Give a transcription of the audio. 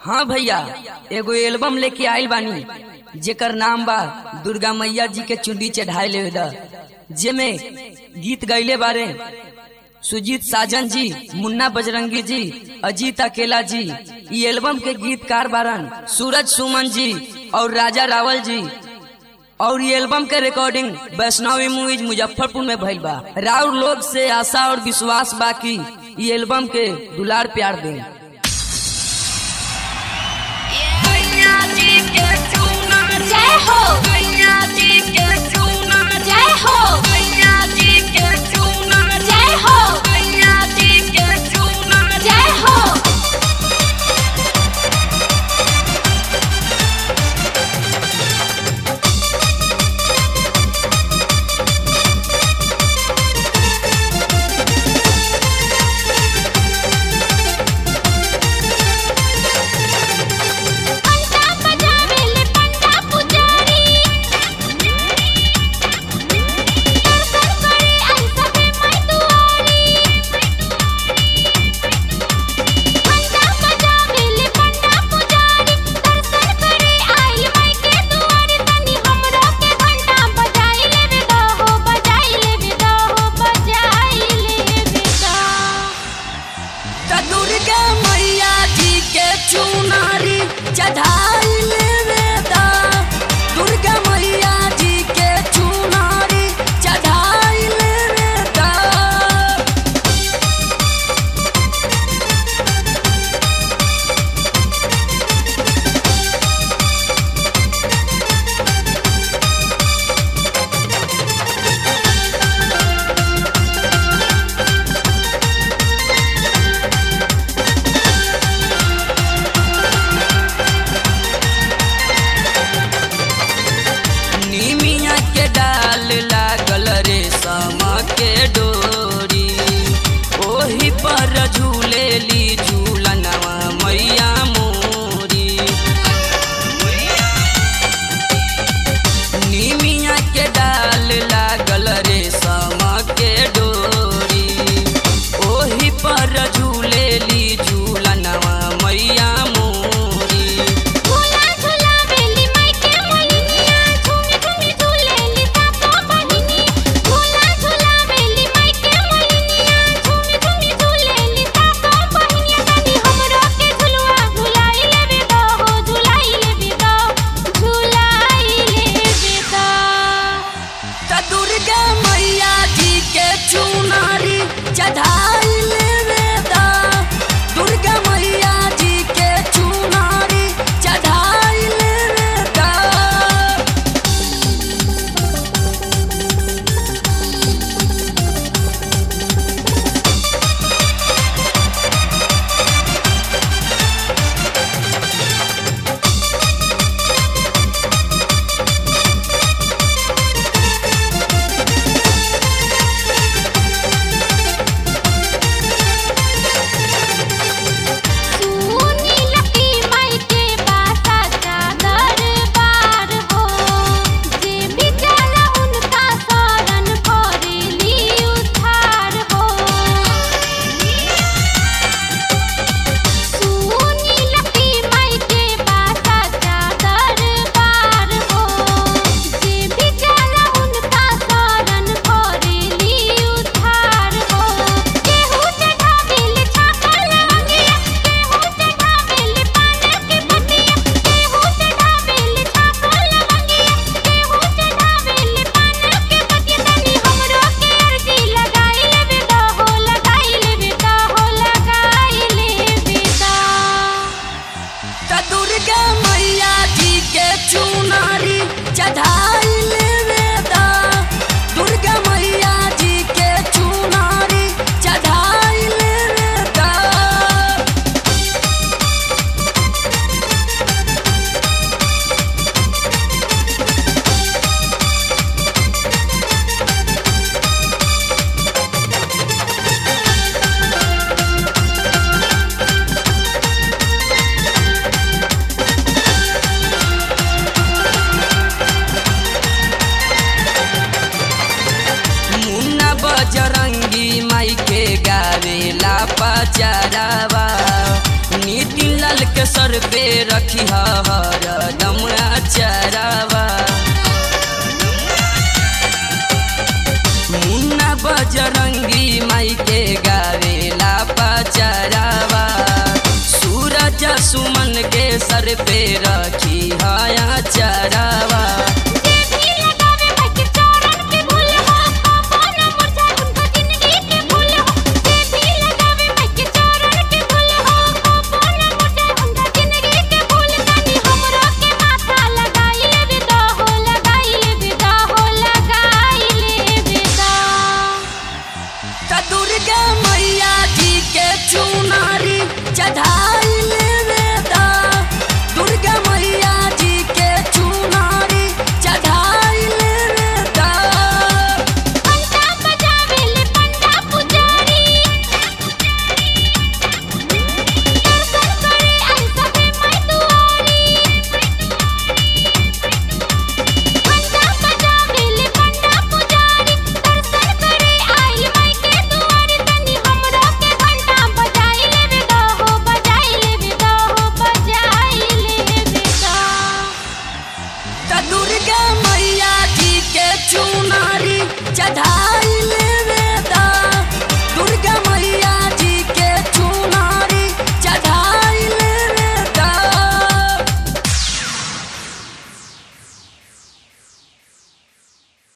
हाँ भैया एगो एल्बम लेके आइल बानी जेकर नाम बा दुर्गा मैया जी के चुंडी चढ़ाए ले जेमे गीत गैले बारे सुजीत साजन जी मुन्ना बजरंगी जी अजीत अकेला जी ये एल्बम के गीतकार बारन सूरज सुमन जी और राजा रावल जी और ये एल्बम के रिकॉर्डिंग वैष्णवी मूवीज मुजफ्फरपुर में भइल बा राउर लोग से आशा और विश्वास बा कि ये एल्बम के दुलार प्यार दें जय हो जय हो जय हो जय हो के सर पे रखी हरदम चरावा मुन्ना बजरंगी माई के गावेला पचरावा सूरज सुमन के सर पे रखी हया चरावा देवी लगावे भाई के चरण के फूल हो पावन मुरझाए उनका जिंदगी के फूल हो देवी लगावे भाई के चरण के फूल हो पावन मुरझाए उनका जिंदगी के फूल तनी हमरो के माथा लगाई ले विदा हो लगाई ले विदा हो लगाई ले विदा त दुर्गा मैया जी के चुनारी चढ़ाई लेवेदा दुर्गा मैया जी के चुनारी चढ़ाई लेवेदा पंडा बजावे ले पंडा पुजारी दर्शन करे आई सबे माई दुआरी पंडा बजावे ले पंडा पुजारी दर्शन करे आई माई के दुआरी तनी हमरो के घंटा बजाई ले विदा हो बजाई ले विदा हो बजाई ले विदा त दुर्गा मैया जी के चुनारी चढ़ाई